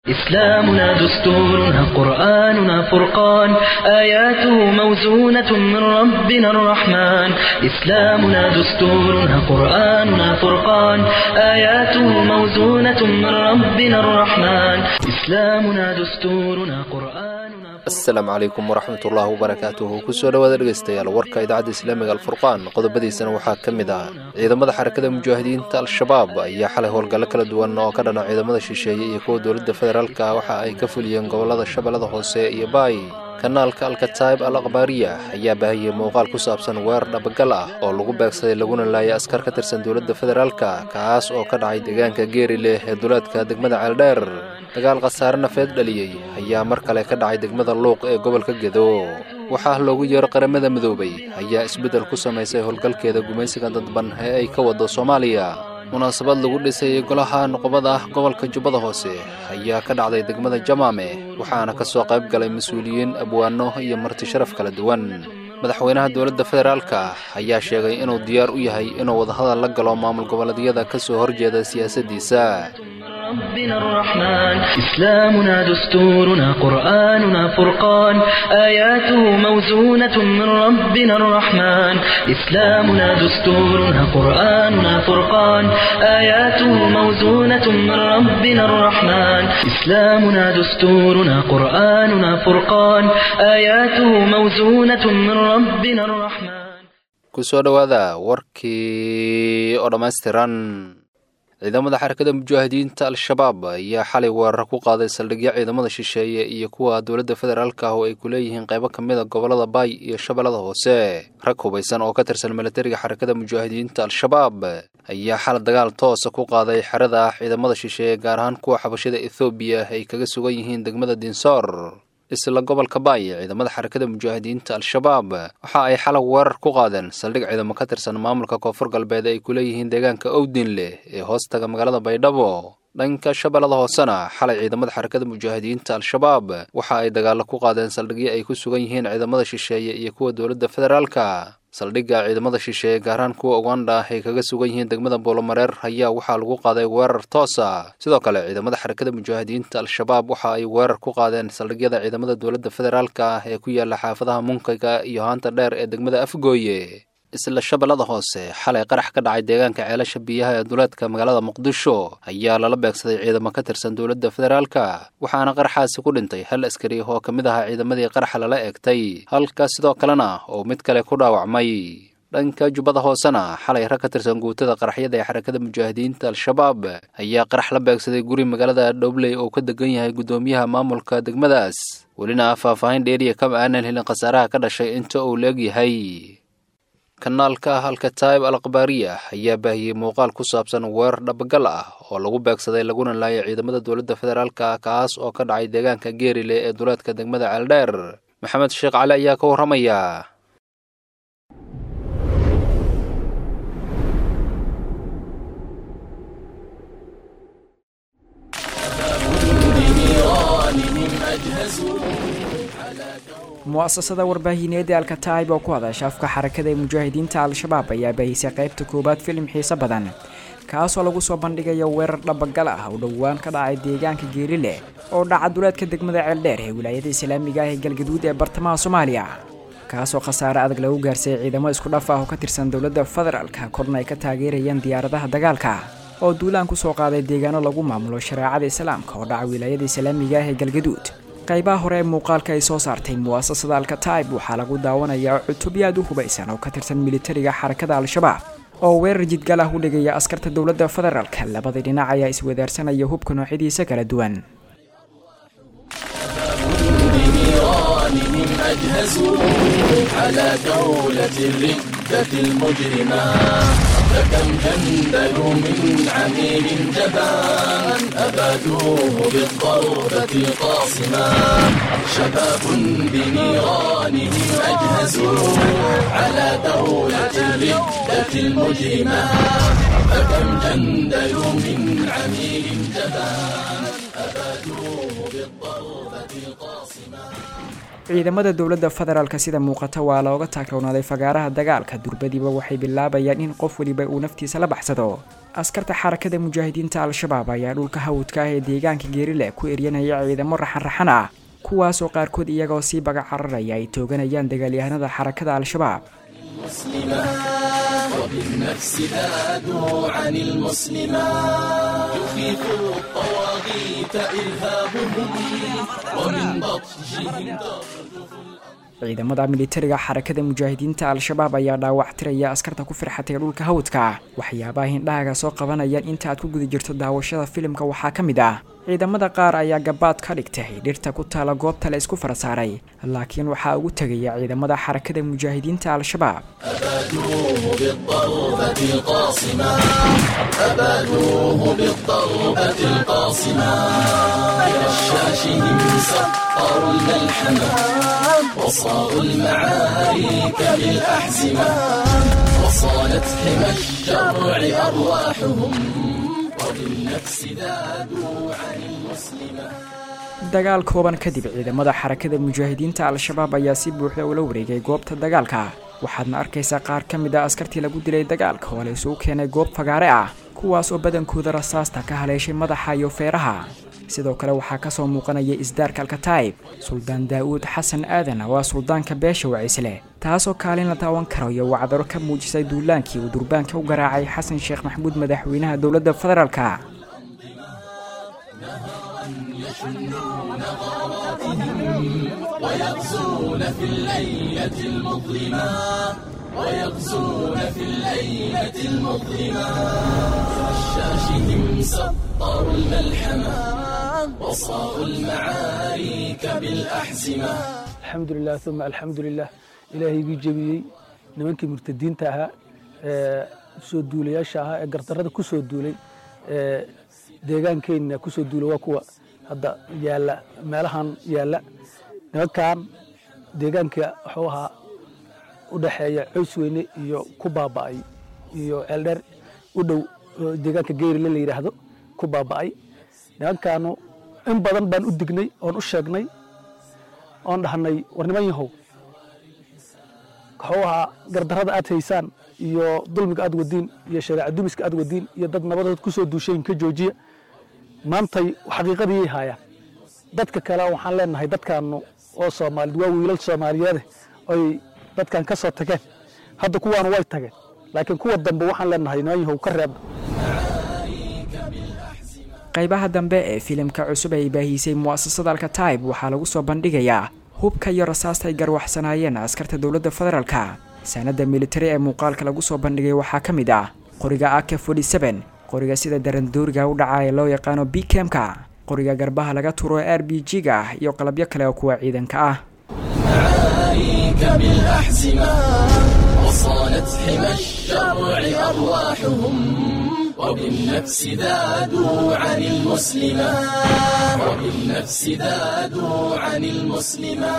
إسلامنا دستورنا قرآننا فرقان آياته موزونة من ربنا الرحمن إسلامنا دستورنا قرآننا فرقان آياته موزونة من ربنا الرحمن إسلامنا دستورنا قرآننا asalaamu calaykum waraxmat ullaahi wabarakaatuhu kusoo dhowaada dhegaystayaal warka idaacadda islaamiga alfurqaan qodobadiisana waxaa ka mid ah ciidamada xarakada mujaahidiinta al-shabaab ayaa xalay howlgallo kala duwan oo ka dhana ciidamada shisheeye iyo kuwa dowladda federaalka waxa ay ka fuliyeen gobolada shabeellada hoose iyo baay kanaalka alkataib al akhbaariya ayaa baahiyey muuqaal ku saabsan weerar dhabagal ah oo lagu beegsaday laguna laayay askar ka tirsan dowladda federaalka kaas oo ka dhacay deegaanka geeri leh ee duleedka degmada ceeldheer dagaal khasaare nafeed dhaliyey ayaa mar kale ka dhacay degmada luuq ee gobolka gedo waxaa loogu yeero qaramada midoobay ayaa isbeddel ku samaysay howlgalkeeda gumaysiga dadban ee ay ka wado soomaaliya munaasabad lagu dhisayay golaha nuqbada ah gobolka jubbada hoose ayaa ka dhacday degmada jamaame waxaana ka soo qayb galay mas-uuliyiin abwaano iyo marti sharaf kala duwan madaxweynaha dowladda federaalka ayaa sheegay inuu diyaar u yahay inuu wadahadal la galo maamul goboleedyada ka soo horjeeda siyaasaddiisa ربنا الرحمن إسلامنا دستورنا قرآننا فرقان آياته موزونة من ربنا الرحمن إسلامنا دستورنا قرآننا فرقان آياته موزونة من ربنا الرحمن إسلامنا دستورنا قرآننا فرقان آياته موزونة من ربنا الرحمن kusoo dhowaada warkii oo dhammaystiran ciidamada xarakada mujaahidiinta al-shabaab ayaa xalay weerar ku qaaday saldhigyo ciidamada shisheeye iyo kuwa dowladda federaalka ah oo ay ku leeyihiin qaybo ka mid a gobolada baay iyo shabeellada hoose rag hubaysan oo ka tirsan milatariga xarakada mujaahidiinta al-shabaab ayaa xal dagaal toosa ku qaaday xerada ciidamada shisheeye gaar ahaan kuwa xabashada ethoobiya ay kaga sugan yihiin degmada dinsoor isla gobolka baay ciidamada xarakada mujaahidiinta al-shabaab waxa ay xalag weerar ku qaadeen saldhig ciidamo ka tirsan maamulka koonfur galbeed ay ku leeyihiin deegaanka owdin leh ee hoostaga magaalada baydhabo dhanka shabeellada hoosena xalay ciidamada xarakada mujaahidiinta al-shabaab waxa ay dagaallo ku qaadeen saldhigyo ay ku sugan yihiin ciidamada shisheeye iyo kuwa dowladda federaalka saldhigga ciidamada shisheeye gaarhaan kuwa uganda ay kaga sugan yihiin degmada boolomareer ayaa waxaa lagu qaaday weerar toosa sidoo kale ciidamada xarakada mujaahidiinta al-shabaab waxa ay weerar ku qaadeen saldhigyada ciidamada dowladda federaalka ah ee ku yaala xaafadaha munkayga iyo haanta dheer ee degmada afgooye isla shabeellada hoose xalay qarax ka dhacay deegaanka ceelasha biyaha ee duleedka magaalada muqdisho ayaa lala beegsaday ciidamo ka tirsan dowladda federaalka waxaana qaraxaasi ku dhintay hal askari oo ka mid ahaa ciidamadii qaraxa lala eegtay halka sidoo kalena oo mid kale ku dhaawacmay dhanka jubbada hoosena xalay rag ka tirsan guutada qaraxyada ee xarakada mujaahidiinta al-shabaab ayaa qarax la beegsaday guri magaalada dhobley oo ka degan yahay guddoomiyaha maamulka degmadaas welina faahfaahin dheeriya kama aanan helin khasaaraha ka dhashay inta uu leegyahay kanaalka alkataib al akhbaariya ayaa baahiyey muuqaal ku saabsan weerar dhabagal ah oo lagu beegsaday laguna laayay ciidamada dowladda federaalka kaas oo ka dhacay deegaanka geerile ee duleedka degmada ceeldheer maxamed sheekh cali ayaa ka warramaya mu'asasada warbaahineed ee alkataib oo ku hadasha afka xarakada ee mujaahidiinta al-shabaab ayaa baahisay qaybta koowaad filim xiise badan kaasoo lagu soo bandhigayo weerar dhabagal ah oo dhowaan ka dhacay deegaanka geerile oo dhaca duleedka degmada ceeldheer ee wilaayada islaamiga ah ee galgaduud ee bartamaha soomaaliya kaasoo khasaare adag lagu gaarsiiyey ciidamo isku dhaf ah oo ka tirsan dowladda federaalka korna ay ka taageerayaan diyaaradaha dagaalka oo duulaan kusoo qaaday deegaano lagu maamulo shareecada islaamka oo dhaca wilaayada islaamiga ah ee galgaduud qaybaha hore ee muuqaalka ay soo saartay mu'asasada alkataib waxaa lagu daawanayaa cutubyo aad u hubaysan oo ka tirsan militariga xarakada al-shabaab oo weerar jidgal ah u dhigaya askarta dowladda federaalka labada dhinac ayaa iswadaarsanaya hubka noocyadiisa kala duwan فكم جندلوا من عميل جبان أبادوه بالضربة قاصما شباب بنيرانهم أجهزوا على دولة الردة المجرمة فكم جندلوا من عميل جبان أبادوه بالضربة قاصما ciidamada dowladda federaalk sida muuqata waa looga taagroonaaday fagaaraha dagaalka durbadiiba waxay bilaabayaan in qof weliba uu naftiisa la baxsado askarta xarakada mujaahidiinta al-shabaab ayaa dhulka hawdka ah ee deegaanka geerile ku eryanaya ciidamo raxan-raxan ah kuwaasoo qaarkood iyagoo sii baga cararaya ay tooganayaan dagaalyahanada xarakada al-shabaab وبالنفس ذادوا عن المسلمات يخيف الطواغيت إرهابهم ومن بطشهم ciidamada militariga xarakada mujaahidiinta al-shabaab ayaa dhaawac tiraya askarta ku firxatay dhulka hawdka waxyaabaha hindhahaga soo qabanayaan inta aad ku guda jirto daawashada filimka waxaa ka mid ah ciidamada qaar ayaa gabaad ka dhigtay dhirta ku taala goobta la isku farasaaray laakiin waxaa ugu tegaya ciidamada xarakada mujaahidiinta al-shabaab أبادوه بالضربة القاصمة أبادوه بالضربة القاصمة برشاشهم سطروا الملحمة وصاروا المعارك بالأحزمة وصانت حمى الشرع أرواحهم وبالنفس ذادوا عن المسلمة dagaal kooban kadib ciidamada xarakada mujaahidiinta al-shabaab ayaa si buuxda ula wareegay goobta dagaalka waxaadna arkaysaa qaar ka mid a askartii lagu dilay dagaalka oo la isugu keenay goob fagaare ah kuwaas oo badankooda rasaasta ka haleeshay madaxa iyo feeraha sidoo kale waxaa kasoo muuqanaya isdaarka alkataib suldaan daa'uud xasan aadan waa suldaanka beesha wacisleh taasoo kaalin la daawan karo iyo wacdaro ka muujisay duulaankii uu durbaanka u garaacay xasan sheekh maxamuud madaxweynaha dowladda federaalka ويغزون في الليلة المظلمة ويغزون في الليلة المظلمة رشاشهم سطروا الملحمة وصاروا المعارك بالأحزمة alxamdulilah uma alxamdulilah ilaahaygii jebiyey nimankii murtadiinta ahaa ee soo duulayaasha ahaa ee gardarrada ku soo duulay ee deegaankeenna ku soo duulay waa kuwa hadda yaalla meelahan yaalla nimankan deegaanka wuxuu ahaa u dhexeeya coys weyne iyo ku baaba'ay iyo ceeldheer u dhow oo deegaanka geerile la yidhaahdo ku baaba'ay nimankaanu in badan baan u dignay oon u sheegnay oon dhahnay war niman yahow wuxuu ahaa gardarrada aad haysaan iyo dulmiga aad wadiin iyo shareeca dumiska aad wadiin iyo dad nabadood ku soo duushayin ka joojiya maantay xaqiiqadii haayaan dadka kale waxaan leenahay dadkaanu oo soomaalid waa wiilal soomaaliyeede oy dadkan ka soo tageen hadda kuwaanu way tageen laakiin kuwa dambe waxaan leenahay niman yahow ka reeba qaybaha dambe ee filimka cusub ay baahiisay mu'asasada alkataib waxaa lagu soo bandhigayaa hubka iyo rasaasta ay garwaxsanaayeen askarta dowladda federaalka sanadda militari ee muuqaalka lagu soo bandhigay waxaa ka mid ah qoriga ak qoriga sida darandooriga u dhaca ee loo yaqaano bkemka qoriga garbaha laga turo ee r b g-ga ah iyo qalabyo kale oo kuwa ciidanka ah معارك بالأحزمة وصانت حمى الشرع أرواحهم وبالنفس ذادوا عن المسلمة وبالنفس ذادوا عن المسلمة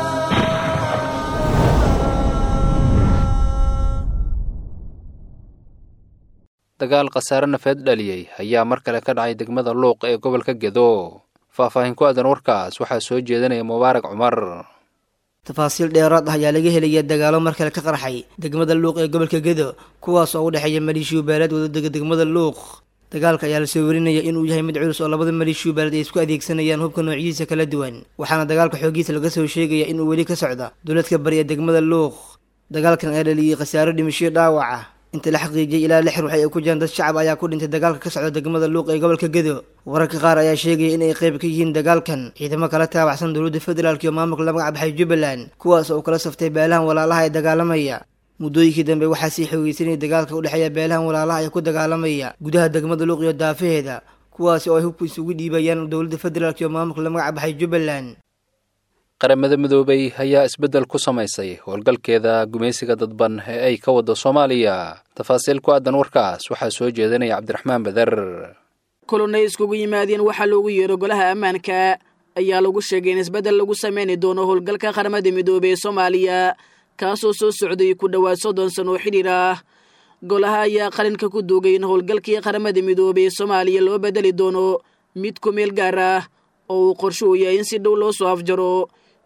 dagaal khasaare nafeed dhaliyey ayaa mar kale ka dhacay degmada luuq ee gobolka gedo faahfaahin ku aadan warkaas waxaa soo jeedinaya mubaarak cumar tafaasiil dheeraad ah ayaa laga helaya dagaalo mar kale ka qarxay degmada luuq ee gobolka gedo kuwaas oo u dhexeeya maleeshiyo beeleed wadadega degmada luuq dagaalka ayaa lasoo warinaya inuu yahay mid culus oo labada maleeshiyo beeleed ay isku adeegsanayaan hubka noocyadiisa kala duwan waxaana dagaalka xoogiisa laga soo sheegaya inuu weli ka socda duuladka bari ee degmada luuq dagaalkan ayaa dhaliyey khasaaro dhimashiyo dhaawac ah inta la xaqiijiyay ilaa lix ruux ay ku jiraan dad shacab ayaa ku dhintay dagaalka ka socda degmada luuq ee gobolka gedo wararka qaar ayaa sheegaya in ay qayb ka yihiin dagaalkan ciidamo kala taabacsan dowladda federaalk iyo maamulka la magac baxay jubbaland kuwaas oo kala saftay beelahan walaalaha ee dagaalamaya muddooyinkii dambe waxaa sii xoogeysanayay dagaalka u dhexeeya beelahan walaalaha ee ku dagaalamaya gudaha degmada luuq iyo daafaheeda kuwaasi oo ay hubku isugu dhiibayaan dowladda federaalk iyo maamulka la magac baxay jubbaland qaramada midoobay ayaa isbeddel ku samaysay howlgalkeeda gumaysiga dadban ee ay ka wado soomaaliya tafaasiil ku aadan warkaas waxaa soo jeedinaya cabdiraxmaan beder kulannay iskugu yimaadeen waxaa loogu yeero golaha ammaanka ayaa lagu sheegay in isbeddel lagu sameyni doono howlgalka qaramada midoobey ee soomaaliya kaasoo soo socday ku dhowaad soddon sano oo xidhiir ah golaha ayaa qalinka ku duugay in howlgalkii qaramada midoobey ee soomaaliya loo bedeli doono mid ku meel gaar ah oo uu qorsho u yahay in si dhow loo soo afjaro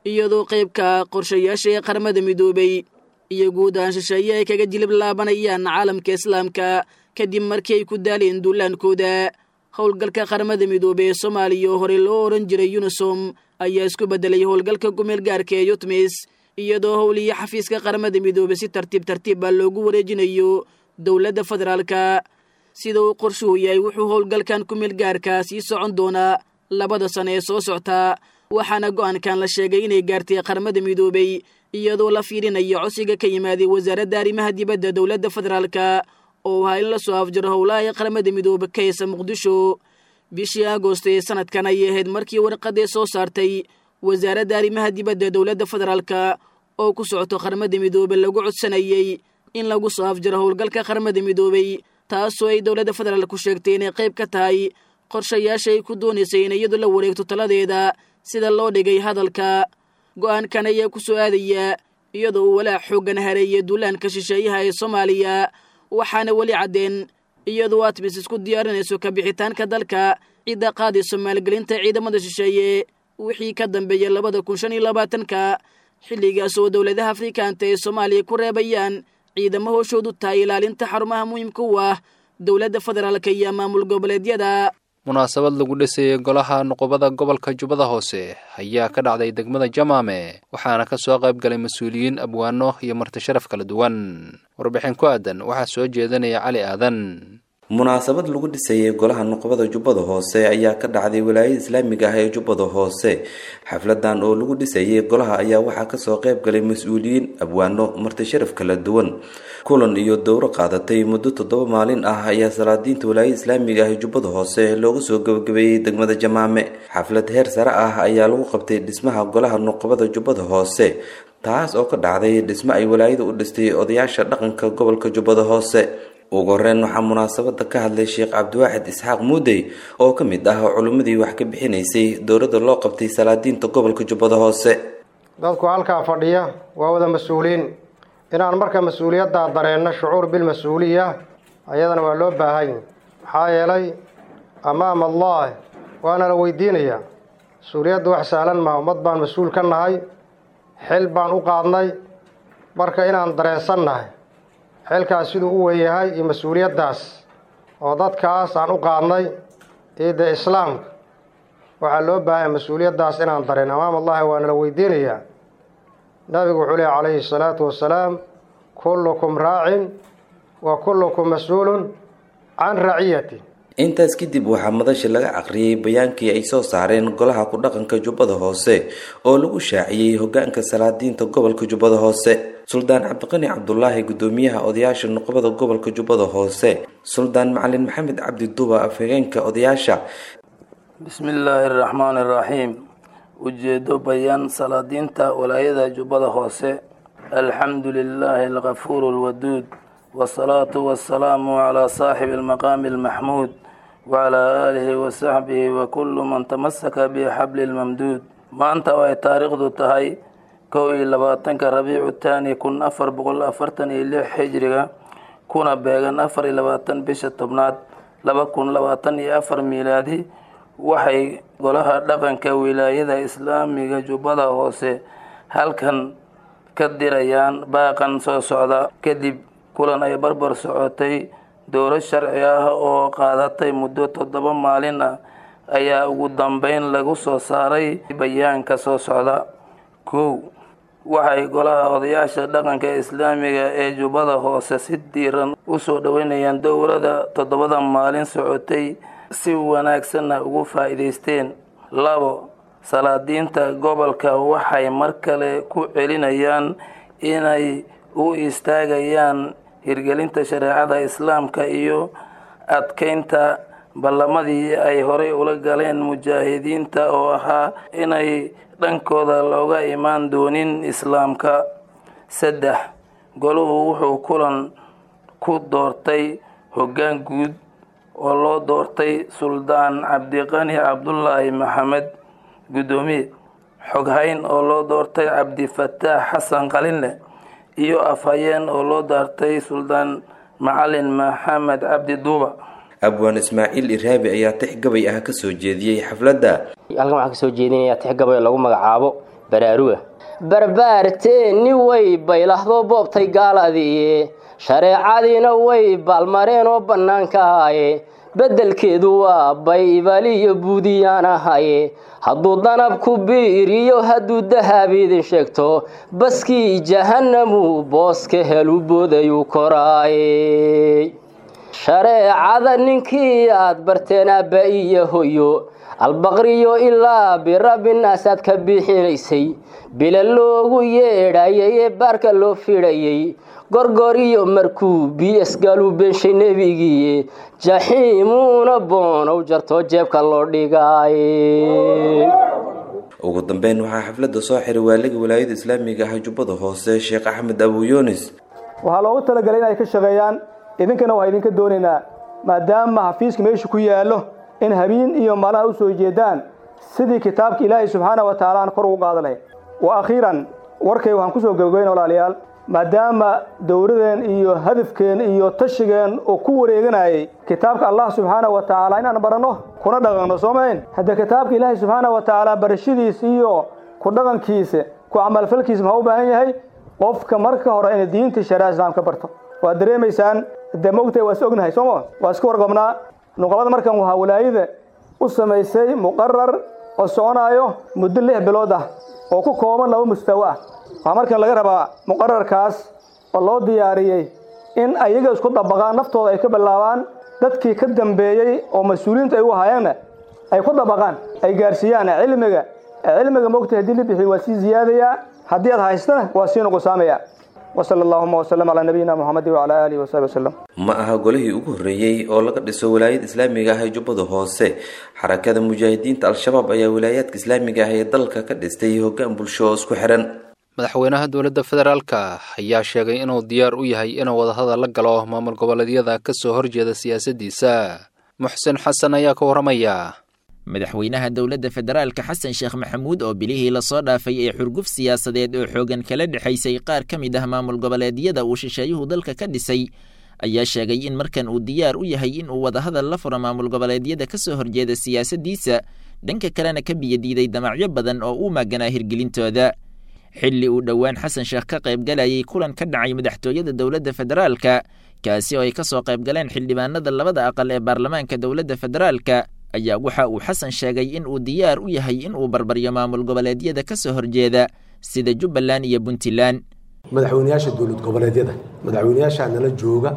iyadoo qaybka qorshayaasha ee qaramada midoobay iyo guud ahaan shisheeye ay kaga jilib laabanayaan caalamka islaamka kadib markii ay ku daaleen duulaankooda howlgalka qaramada midoobey ee soomaaliya oo horey loo ohan jiray unisom ayaa isku beddelay howlgalka gumeel gaarka ee yutmis iyadoo howliya xafiiska qaramada midoobey si tartiib tartiiba loogu wareejinayo dowladda federaalka sida uu qorshuhu yahay wuxuu howlgalkan kumeel gaarka sii socon doonaa labada sano ee soo socta waxaana go'aankan la sheegay inay gaartay qaramada midoobey iyadoo la fiirinayo codsiga ka yimaaday wasaaradda arrimaha dibadda dowladda federaalka oo ahaa in la soo afjaro howlaha ee qaramada midoobe ka heysa muqdisho bishii agoost ee sanadkan ayay ahayd markii warqadee soo saartay wasaaradda arrimaha dibadda dowladda federaalka oo ku socoto qaramada midoobe lagu codsanayey in lagu soo afjaro howlgalka qaramada midoobey taasoo ay dowladda federaalk ku sheegtay inay qayb ka tahay qorshayaasha ay ku doonaysay in iyadu la wareegto taladeeda sida loo dhigay hadalka go'aankan ayaa ku soo aadaya iyadoo uu walaac xooggan hareeyay duulaanka shisheeyaha ee soomaaliya waxaana weli caddeen iyadoo atmis isku diyaarinayso kabixitaanka dalka cidda qaadayso maalgelinta ciidamada shisheeye wixii ka dambeeyay labada kun shan iyo labaatanka xilligaas oo dowladaha afrikaanta ee soomaaliya ku reebayaan ciidamo hooshoodu tahay ilaalinta xarumaha muhiimka u ah dowladda federaalka iyo maamul goboleedyada munaasabad lagu dhisayay golaha nuqubada gobolka jubbada hoose ayaa ka dhacday degmada jamaame waxaana ka soo qayb galay mas-uuliyiin abwaano iyo marti sharaf kala duwan warbixin ku aadan waxaa soo jeedinaya cali aadan munaasabad lagu dhisayay golaha nuqbada jubbada hoose ayaa ka dhacday walaayada islaamiga ah ee jubbada hoose xafladan oo lagu dhisayay golaha ayaa waxaa kasoo qayb galay mas-uuliyiin abwaano marti sharaf kala duwan kulan iyo dowro qaadatay muddo toddoba maalin ah ayaa salaadiinta walaayada islaamiga ah ee jubbada hoose loogu soo gabagabeeyey degmada jamaame xaflad heer sare ah ayaa lagu qabtay dhismaha golaha nuqbada jubbada hoose taas oo ka dhacday dhismo ay walaayada u dhistay odayaasha dhaqanka gobolka jubbada hoose ugu horeyn waxaa munaasabada ka hadlay sheekh cabdiwaaxid isxaaq muudey oo ka mid ah culimmadii wax ka bixinaysay dowladda loo qabtay salaadiinta gobolka jubbada hoose dadku halkaa fadhiya waa wada mas-uuliin inaan marka mas-uuliyaddaa dareenno shucuur bilmas-uuliya ayadana waa loo baahan maxaa yeelay amaama allah waana la weydiinayaa mas-uuliyadda wax sahlan maha ummad baan mas-uul ka nahay xil baan u qaadnay marka inaan dareensan nahay xilkaas siduu u weynyahay iyo mas-uuliyaddaas oo dadkaas aan u qaadnay iyo dee islaamka waxaa loo baahanya mas-uuliyaddaas inaan dareen amaam allahi waana la weydiinayaa nabigu wuxuu lehy calayhi salaatu wasalaam kullukum raacin wa kullukum mas-uulun can raciyati intaas kadib waxaa madasha laga aqriyay bayaankii ay soo saareen golaha ku-dhaqanka jubbada hoose oo lagu shaaciyey hogaanka salaadiinta gobolka jubbada hoose suldaan cabdiqani cabdulaahi gudoomiyaha odayaasha nuqbada gobolka jubbada hoose suldaan macalin maxamed cabdi duba afhageenka odayaasha bismi illaahi araxmaani araxiim ujeedo bayaan salaadiinta walaayada jubbada hoose alxamdu lilaahi alkafuuru alwaduud wasalaatu wasalaamu calaa saaxibi almaqaami almaxmuud wacalaa aalihi wasaxbihi wa kullu man tamasaka bixabli lmamduud maanta oo ay taariikhdu tahay kow iyo labaatanka rabiicu taani kun afar boqol afartan iyo lix xijriga kuna beegan afar iyo labaatan bisha tobnaad laba kun labaatan iyo afar miilaadi waxay golaha dhaqanka wilaayada islaamiga jubbada hoose halkan ka dirayaan baaqan soo socda kadib kulan ay barbar socotay dowlad sharci ah oo qaadatay muddo toddoba maalin ah ayaa ugu dambeyn lagu soo saaray bayaanka soo socda kow waxay golaha odayaasha dhaqanka islaamiga ee jubbada hoose si diiran usoo dhoweynayaan dowladda toddobada maalin socotay si wanaagsanna ugu faa'iidaysteen labo salaadiinta gobolka waxay mar kale ku celinayaan inay u istaagayaan hirgelinta shareecada islaamka iyo adkeynta ballamadii ay horey ula galeen mujaahidiinta oo ahaa inay dhankooda looga imaan doonin islaamka saddex goluhu wuxuu kulan ku doortay hoggaan guud oo loo doortay suldaan cabdiqani cabdulaahi maxamed guddoomiye xoghayn oo loo doortay cabdifataax xasan qalinle iyo afhayeen oo loo doortay suldaan macalin maxamed cabdi duuba abwaan ismaaciil iraabi ayaa tix gabay ah kasoo jeediyey xafladda halkan waxaan kasoo jeedinayaa tix gabay oo lagu magacaabo baraaruga barbaarteeni way baylahdo boobtay gaaladii shareecadiina way baalmareen oo bannaankaaye beddelkeedu waa baybaliyo buudiyaan ahaye hadduu danabku biiriyo hadduu dahab idin sheegto baskii jahannamu booska helu boodayuu koraaye shareecada ninkii aad barteen aabba iyo hoyo albaqriyo ilaa birabbinaas aad ka bixinaysay bila loogu yeedhayay ee baarka loo fidhayay gorgoriyo markuu bs galu beenshay nebigiiye jaxiimuuna boonow jarto jeebka loo dhigaaye ugu dambeyn waxaa xafladda soo xiray waaliga walaayada islaamiga ah jubbada hoose sheekh axmed abu yunis waxaa loogu talagalay in ay ka shaqeeyaan idinkana waxaa idinka doonaynaa maadaama xafiiska meesha ku yaallo in habeen iyo malaha u soo jeedaan sidii kitaabka ilaahay subxaana wa tacaala aan kor ugu qaadanay wa akhiiran warkay waxaan kusoo gabagabayn walaalayaal maadaama dowladeen iyo hadafkeen iyo tashigeen oo ku wareeganayay kitaabka allah subxaana wa tacaala inaan baranno kuna dhaqanno soo mahayn haddee kitaabka ilaahay subxaana wa tacaala barashadiisa iyo ku dhaqankiisa ku camalfalkiisa maxaa u baahan yahay qofka marka hore inay diinta shariica islaamka barto waad dareemaysaan dee mogtahay waa is ognahay sooma waa iska warqabnaa nuqabada markan waxaa walaayada u samaysay muqarar oo soconaayo muddo lix bilood ah oo ku kooban laba mustawo ah waxaa markan laga rabaa muqararkaas oo loo diyaariyey in ayaga isku dabaqaan naftooda ay ka bilaabaan dadkii ka dambeeyey oo mas-uuliyiintu ay u ahaayeenna ay ku dabaqaan ay gaarsiiyaan cilmiga cilmiga mogtahay haddii la bixiyo waa sii ziyaadayaa haddii aad haystana waa sii nuqusaamaya وصلى اللهم وسلم على نبينا محمد وعلى آله وصحبه وسلم ma aha golihii ugu horreeyey oo laga dhiso walaayada islaamiga ah ee jubbada hoose xarakada mujaahidiinta al-shabaab ayaa wilaayaadka islaamiga ah ee dalka ka dhistay hoggaan bulsho oo isku xihan madaxweynaha dowladda federaalka ayaa sheegay inuu diyaar u yahay inuu wadahadal la galo maamul goboleedyada ka soo horjeeda siyaasaddiisa muxsin xasan ayaa ka warramaya madaxweynaha dowladda federaalka xasan sheekh maxamuud oo bilihii lasoo dhaafay ee xurguf siyaasadeed oo xoogan kala dhexaysay qaar ka mid ah maamul goboleedyada uu shisheeyuhu dalka ka dhisay ayaa sheegay in markan uu diyaar u yahay in uu wadahadal la furo maamul goboleedyada ka soo horjeeda siyaasaddiisa dhanka kalena ka biyadiiday damacyo badan oo uu maaganaa hirgelintooda xilli uu dhowaan xasan sheekh ka qaybgalayay kulan ka dhacay madaxtooyada dowladda federaalka kaasi oo ay ka soo qaybgaleen xildhibaanada labada aqal ee baarlamaanka dowladda federaalka ayaa waxa uu xasan sheegay in uu diyaar u yahay in uu barbaryo maamul goboleedyada ka soo horjeeda sida jubbaland iyo puntland madaxweynayaasha dowlad goboleedyada madaxweynayaashaa nala jooga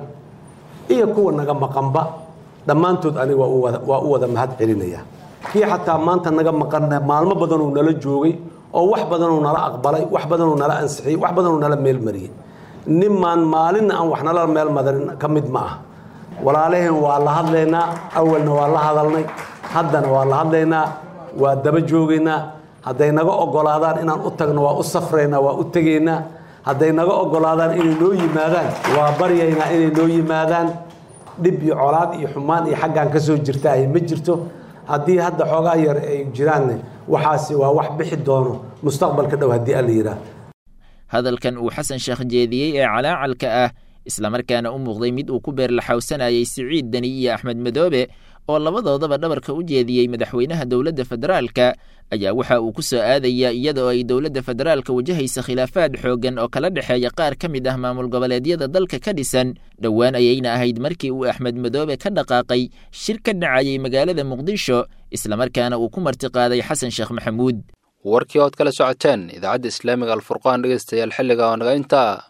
iyo kuwa naga maqanba dhammaantood aniga waa u wada mahad celinaya kii xataa maanta naga maqan maalmo badanuu nala joogay oo wax badanuu nala aqbalay wax badanuu nala ansixiyey wax badanuu nala meelmariyey nimaan maalinna aan wax nala meelmadarin ka mid ma ah walaalaheen waa la hadlaynaa awalna waa la hadalnay haddana waa la hadlaynaa waa daba joogaynaa hadday naga ogolaadaan inaan u tagno waa u safraynaa waa u tegaynaa hadday naga ogolaadaan inay noo yimaadaan waa baryaynaa inay noo yimaadaan dhib iyo colaad iyo xumaan iyo xaggaan ka soo jirta ay ma jirto haddii hadda xoogaa yar ay jiraanne waxaasi waa wax bixi doono mustaqbalka dhow haddii alla yidhaah hadalkan uu xasan sheekh jeediyey ee calaacalka ah islamarkaana u muuqday mid uu ku beerlaxawsanayay siciid deni iyo axmed madoobe oo labadoodaba dhabarka u jeediyey madaxweynaha dowladda federaalka ayaa waxa uu ku soo aadaya iyada oo ay dowladda federaalka wajahaysa khilaafaad xooggan oo kala dhexeeya qaar ka mid ah maamul goboleedyada dalka ka dhisan dhowaan ayayna ahayd markii uu axmed madoobe ka dhaqaaqay shir ka dhacayay magaalada muqdisho islamarkaana uu ku martiqaaday xasan sheekh maxamuud warkii ood kala socoteen idaacadda islaamiga alfurqaan dhegeystayaal xilliga oo naga intaa